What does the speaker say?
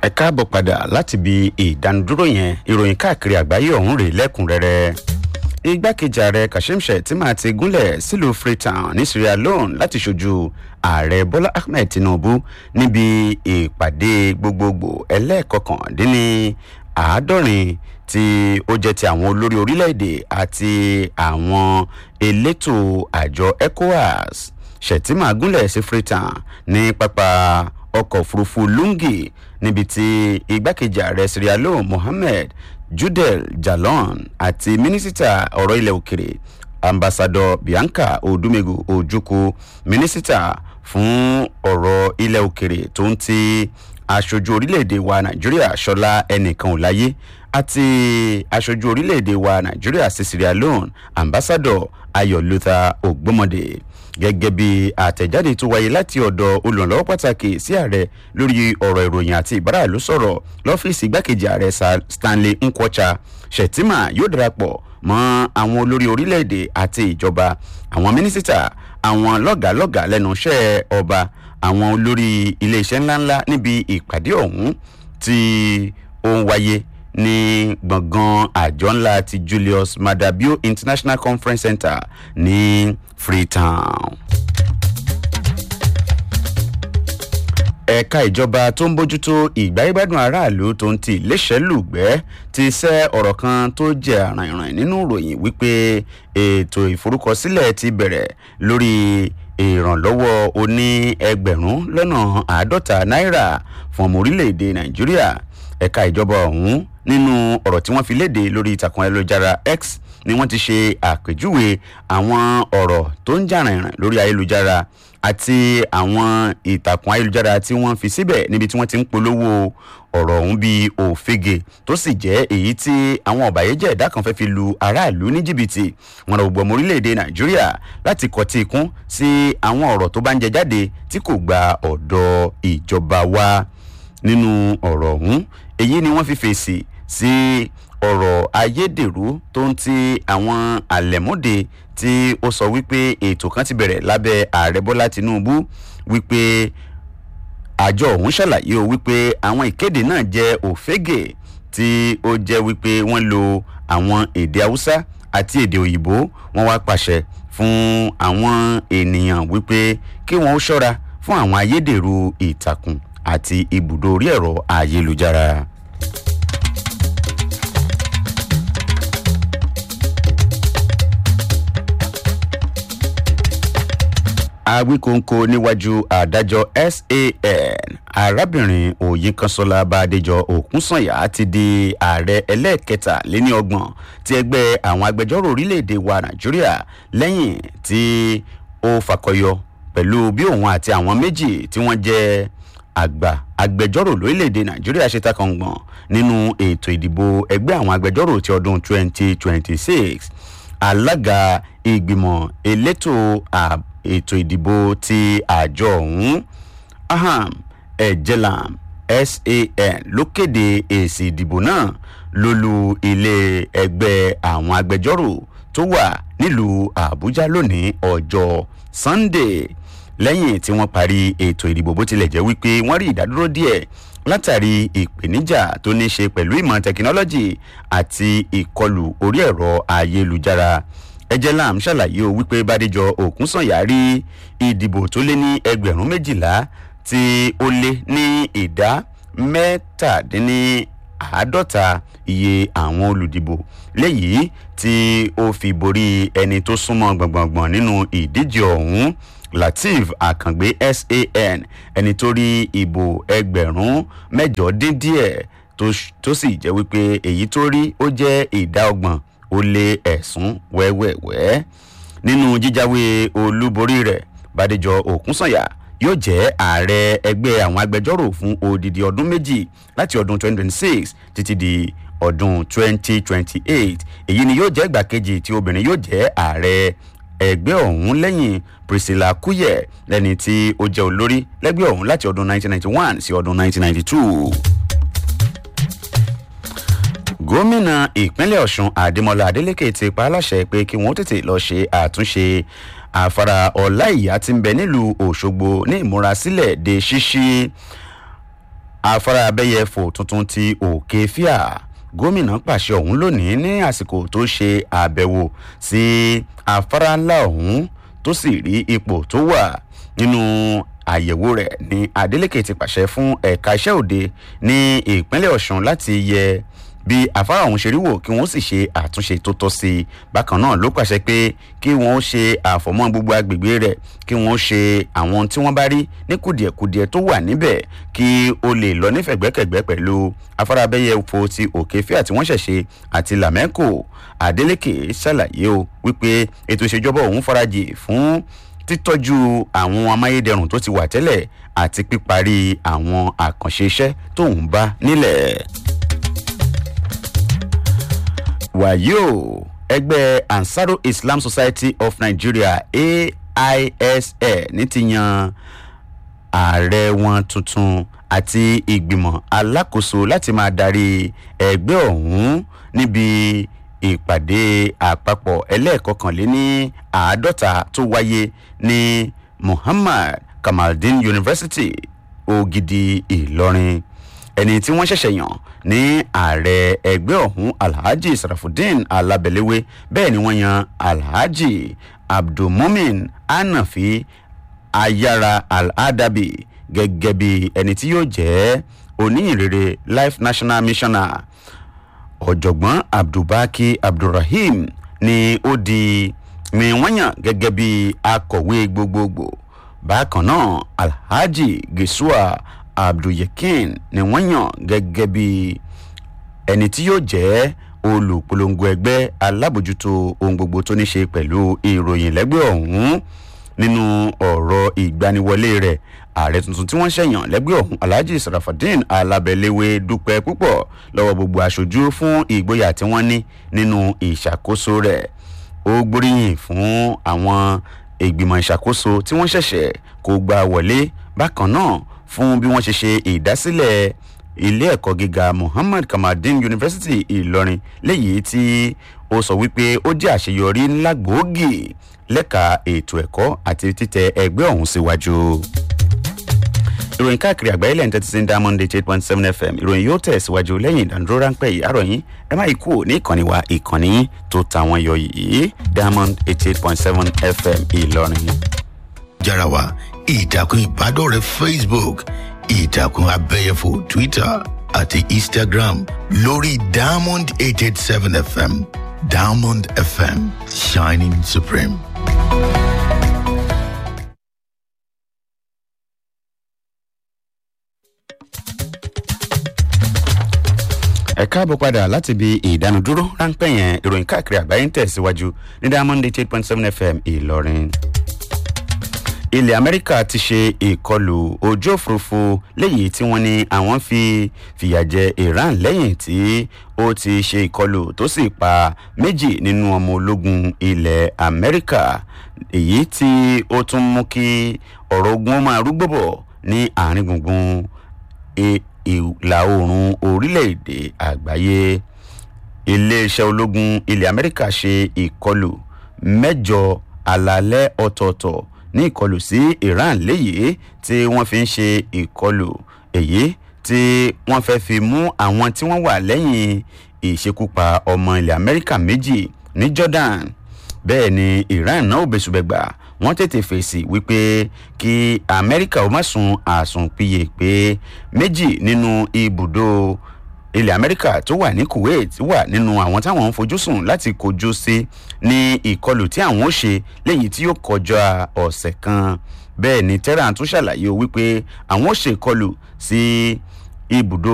ẹ káàbọ̀ padà láti ibi ìdánudúró yẹn ìròyìn káàkiri àgbáyé ọ̀hún rèé lẹ́kùnrẹ́rẹ́ igbákejì ààrẹ kashim shettima ti gúnlẹ̀ sílùú freetown ní sierra leone láti ṣojú ààrẹ bọ́lá ahmed tinubu níbi ìpàdé gbogbogbò ẹlẹ́ẹ̀kọkàndínní àádọ́rin tí ó jẹ́ ti àwọn olórí orílẹ̀-èdè àti àwọn elétò àjọ ecowas shettima gúnlẹ̀ sí freetown ní pápá ọkọ̀ òfurufú lungi níbi tí igbákejì ààrẹ sierra leone mohammed judel jalon àti mínísítà ọ̀rọ̀ ilẹ̀ òkèrè ambassadọ bianca odumegu ojukwu mínísítà fún ọ̀rọ̀ ilẹ̀ òkèrè tó ń ti aṣojú orílẹ̀-èdè wa nàìjíríà ṣọlá ẹnìkan ò láyé àti aṣojú orílẹ̀-èdè wa nàìjíríà sí sierra leone ambassadọ ayọ̀ luther ògbómọdé gẹ́gẹ́ bí àtẹ̀jáde tó wáyé láti ọ̀dọ̀ olùrànlọ́wọ́ pàtàkì sí ààrẹ lórí ọ̀rọ̀ ìròyìn àti ìbáraẹ̀lú sọ̀rọ̀ lọ́fíìsì igbákejì ààrẹ stanley nkwocha shettima yóò darapọ̀ mọ́ àwọn olórí orílẹ̀-èdè àti ìjọba àwọn mínísítà àwọn lọ́gàálọ́gàá lẹ́nu iṣẹ́ ọba àwọn olórí iléeṣẹ́ ńláńlá níbi ìpàdé ọ̀hún tí ó ń wáyé ní gbọ̀ngàn àjọ ńlá ti julius madabio international conference center ní freetown. ẹ̀ka ìjọba tó ń bójútó ìgbáyégbádùn aráàlú tó ń ti iléeṣẹ́lùgbẹ́ ti sẹ́ ọ̀rọ̀ kan tó jẹ́ àràìràn nínú ìròyìn wípé ètò ìforúkọsílẹ̀ ti bẹ̀rẹ̀ lórí ìrànlọ́wọ́ oní ẹgbẹ̀rún lọ́nà àádọ́ta náírà fún ọmọ orílẹ̀-èdè nàìjíríà ẹ̀ka ìjọba ọ̀hún nínú ọ̀rọ̀ tí wọ́n fi léde lórí ìtàkùn ayélujára x ni wọ́n ti ṣe àpèjúwe àwọn ọ̀rọ̀ tó ń jà rìnrìn lórí ayélujára àti àwọn ìtàkùn ayélujára tí wọ́n fi síbẹ̀ níbi tí wọ́n ti ń polówó ọ̀rọ̀ ọ̀hún bíi òfegè tó sì jẹ́ èyí tí àwọn ọ̀bàyéjẹ́ ẹ̀dá kan fẹ́ fi lu aráàlú ní jìbìtì wọn rọ gbogbo ọmọ orílẹ̀-èdè nàìjíríà láti kọtí ikún sí àwọn ọ̀rọ̀ tó bá ń jẹ jáde tí kò gba ọ̀dọ̀ ìjọba wa nínú ọ̀rọ̀ ọ̀hún èyí ni wọ́n fi fèsì sí ọ̀rọ̀ ayédèrú tó ń ti àwọn àlẹ̀mọ́dé tí ó sọ wípé ètò kan ti bẹ̀rẹ̀ lábẹ́ ààrẹ bọ́lá tinubu wípé àjọ ọ̀hún ṣàlàyé o wípé àwọn ìkéde náà jẹ́ òfégè tí ó jẹ́ wípé wọ́n lo àwọn èdè haúsá àti èdè òyìnbó wọ́n wá pàṣẹ fún àwọn ènìyàn wípé kí wọ́n ó ṣọ́ra fún àwọn ayédèrú ìtàkùn àti ibùdó orí ẹ̀rọ ayélujára. awíkóńkó níwájú adájọ́ san arábìnrin òyìnkanṣọ́lá bàdéjọ òkúnsànyà ti di ààrẹ ẹlẹ́ẹ̀kẹta léní ọgbọ̀n ti ẹgbẹ́ àwọn agbẹjọ́rò orílẹ̀-èdè wa nàìjíríà lẹ́yìn tí ó fakọyọ pẹ̀lú bí òun àti àwọn méjì tí wọ́n jẹ́ àgbà agbẹjọ́rò lórílẹ̀‐èdè nàìjíríà ṣe takọ̀ngbọ̀n nínú ètò ìdìbò ẹgbẹ́ àwọn agbẹjọ́rò ti ọdún 2026 alága ìgbìmọ̀ elétò ètò ìdìbò ti àjọ ọ̀hún aham ejelam san ló kéde èsì ìdìbò náà lólu ilé ẹgbẹ́ àwọn agbẹjọ́rò tó wà nílùú àbújá lónìí ọjọ́ sunday lẹ́yìn tí wọ́n parí ètò ìdìbò bó tilẹ̀ jẹ́ wípé wọ́n rí ìdádúró díẹ̀ látàrí ìpèníjà tó ní ṣe pẹ̀lú ìmọ̀ tẹkinọ́lọ́jì àti ìkọlù orí ẹ̀rọ ayélujára ejelam ṣàlàyé o wípé bàdéjọ òkúnsànyà rí ìdìbò tó lé ní ẹgbẹ̀rún méjìlá tí ó lé ní ìdá mẹ́tàdínní àádọ́ta iye àwọn olùdìbò léyìí tí ó fi borí ẹni tó súnmọ́ gbọ̀ngbọ̀ngbọ̀n nínú ìdíje ọ̀hún lateef akàngbé san ẹni tó rí ìbò ẹgbẹ̀rún mẹ́jọ dín díẹ̀ tó sì jẹ́ wípé èyí tó rí ó jẹ́ ìdá ọgbọ̀n ó lé ẹ̀sùn wẹ́wẹ́wẹ́ nínú jíjáwé olúborí rẹ̀ bàdéjọ òkúnsànyà yóò jẹ́ ààrẹ ẹgbẹ́ àwọn agbẹjọ́rò fún odidi ọdún méjì láti ọdún 2026 títí di ọdún 2028 èyí ni yóò jẹ́ ìgbà kejì tí obìnrin yóò jẹ́ ààrẹ ẹgbẹ́ ọ̀hún lẹ́yìn priscilla kuyẹ lẹ́ni tí ó jẹ́ olórí lẹ́gbẹ́ ọ̀hún láti ọdún 1991 sí ọdún 1992 gómìnà ìpínlẹ̀ ọ̀sùn adémọlá adélèké ti pa á láṣẹ pé kí wọ́n tètè lọ́ọ́ ṣe àtúnṣe àfàrà ọ̀la ìyá tí ń bẹ nílùú òṣogbo ní ìmúrasílẹ̀ de ṣíṣí afárá abẹ́yẹfò tuntun ti òkè fíà gómìnà pàṣẹ ọ̀hún lónìí ní àsìkò tó ṣe àbẹ̀wò sí afárá ńlá ọ̀hún tó sì rí ipò tó wà nínú àyẹ̀wò rẹ̀ ní adeleke ti pàṣẹ fún ẹ̀ka iṣẹ́ òde ní ìpínlẹ̀ ọ̀sùn láti yẹ bí afárá ọ̀hún ṣe rí wò kí wọ́n sì ṣe àtúnṣe tó tọ́ sí i bákan náà ló pàṣẹ pé kí wọ́n ṣe àfọ̀mọ́ gbogbo agbègbè rẹ̀ kí wọ́n ṣe àwọn tí wọ́n bá rí ní kùdìẹ̀kudiẹ tó wà níbẹ̀ kí ó lè lọ nífẹ̀gbẹ́kẹ̀gbẹ́ pẹ̀lú afárá abẹ́yẹfò ti òkè fíà tí wọ́n ṣẹ̀ṣe àti làmẹ́kò adeleke ṣàlàyé o wípé ètò ìṣèjọba òun farajì fún títọ́jú àwọn amáyédẹrùn tó ti wà tẹ́lẹ̀ àti píparí àwọn àkànṣe iṣẹ́ tóun bá nílẹ̀ wàyí o ẹgbẹ́ ansaro islam society of nigeria aisl ní ti yan ààrẹ wọn tuntun àti ìgbìmọ̀ alákòóso láti máa darí ẹgbẹ́ ọ̀hún níbi ìpàdé àpapọ̀ ẹlẹ́ẹ̀kọkànléní àádọ́ta tó wáyé ní muhammad kamaldeen university ògidì ìlọrin ẹni tí wọ́n ṣẹ̀ṣẹ̀ yàn ní ààrẹ ẹgbẹ́ ọ̀hún alhaji sarafudeen alabelewe bẹ́ẹ̀ ni wọ́n yan alhaji abdulmumin anafi ayara al-adabi gẹ́gẹ́ bí ẹni tí yóò jẹ́ oníyìnrere life national missioner ọ̀jọ̀gbọ́n abdulbaki abdulrahim ni ó di ni wọ́n yàn gẹ́gẹ́ bí akọ̀wé gbogbogbò bákan náà alhaji gisua abdulyekin ni wọ́n yàn gẹ́gẹ́ bí ẹni tí yóò jẹ́ olùpolongo ẹgbẹ́ alábòjútó ohun gbogbo tó ní ṣe pẹ̀lú ìròyìn lẹ́gbẹ́ ọ̀hún nínú ọ̀rọ̀ ìgbaniwọlé rẹ̀ ààrẹ tuntun tí wọ́n ṣẹ̀yàn lẹ́gbẹ́ ọ̀hún alhaji sarafadin alabẹ́lẹ́wé dúpẹ́ púpọ̀ lọ́wọ́ gbogbo aṣojú fún ìgboyà tí wọ́n ní nínú ìṣàkóso rẹ̀ ó gbóríyìn fún àwọn ìgbìmọ̀ ìṣàkóso tí wọ́n ṣẹ̀ṣẹ̀ kó gbà wọlé bákan náà fún bí wọ́n ṣe ṣe ìdásílẹ̀ ilé ẹ̀kọ́ gíga muhammad kamadin university ìlọrin léyìí tí ó sọ wípé ó jẹ́ àṣeyọrí ńlá gbòógì lẹ́ka ètò ẹ̀kọ́ àti títẹ ẹgbẹ́ ọ̀hún síwájú. ìròyìn káàkiri àgbáyé lẹ́yìn tẹ́tí sí diamond eight point seven fm ìròyìn yóò tẹ̀síwájú lẹ́yìn ìdánudúró ráńpẹ́ yìí àròyìn ẹ má yí kúrò ní ìkànnì wa ìkànnì tó tàwọn yọ yìí diamond eight point seven fm ìlọrin. jára wa ìtàkùn ìbádọ́rẹ̀ẹ́ facebook ìtàkùn abẹ́yẹfò twitter àti instagram lórí diamond eight eight seven fm diamond fm shining supreme. ẹ káàbọ̀ padà láti ibi ìdánudúró ráńpẹ́ yẹn ìròyìn káàkiri àgbáyé ń tẹ̀síwájú ní diamond eight point seven fm ìlọrin ilẹ̀ amẹ́ríkà ti ṣe ìkọlù ojú òfurufú léyìí tí wọ́n ní àwọn fi fìyà jẹ iran lẹ́yìn tí ó ti ṣe ìkọlù tó sì pa méjì nínú ọmọ ológun ilẹ̀ amẹ́ríkà èyí tí ó tún mú kí ọ̀rọ̀ ogun ó máa rúgbó bọ̀ ní àárín gbùngbùn ìlà oòrùn orílẹ̀-èdè àgbáyé iléeṣẹ́ ológun ilẹ̀ amẹ́ríkà ṣe ìkọlù mẹ́jọ alalẹ́ ọ̀tọ̀ọ̀tọ̀ ní ìkọlù sí iran léyìí tí wọ́n fi ń ṣe ìkọlù èyí tí wọ́n fẹ́ fi mú àwọn tí wọ́n wà lẹ́yìn ìṣekúpa ọmọ ilẹ̀ amẹ́ríkà méjì ní jordan bẹ́ẹ̀ ni iran náà ò bẹ̀sùbẹ̀gbà wọ́n tètè fèsì wípé kí amẹ́ríkà ó má sun àsùnpìyè pé méjì nínú ibùdó ilẹ̀ amẹ́ríkà tó wà ní kuwait wà nínú àwọn táwọn ń fojú sùn láti kojú sí ní ìkọlù tí àwọn ó ṣe léyìí tí yóò kọjá ọ̀sẹ̀ kan bẹ́ẹ̀ ni tehran tún ṣàlàyé wípé àwọn ó ṣe ìkọlù sí ibùdó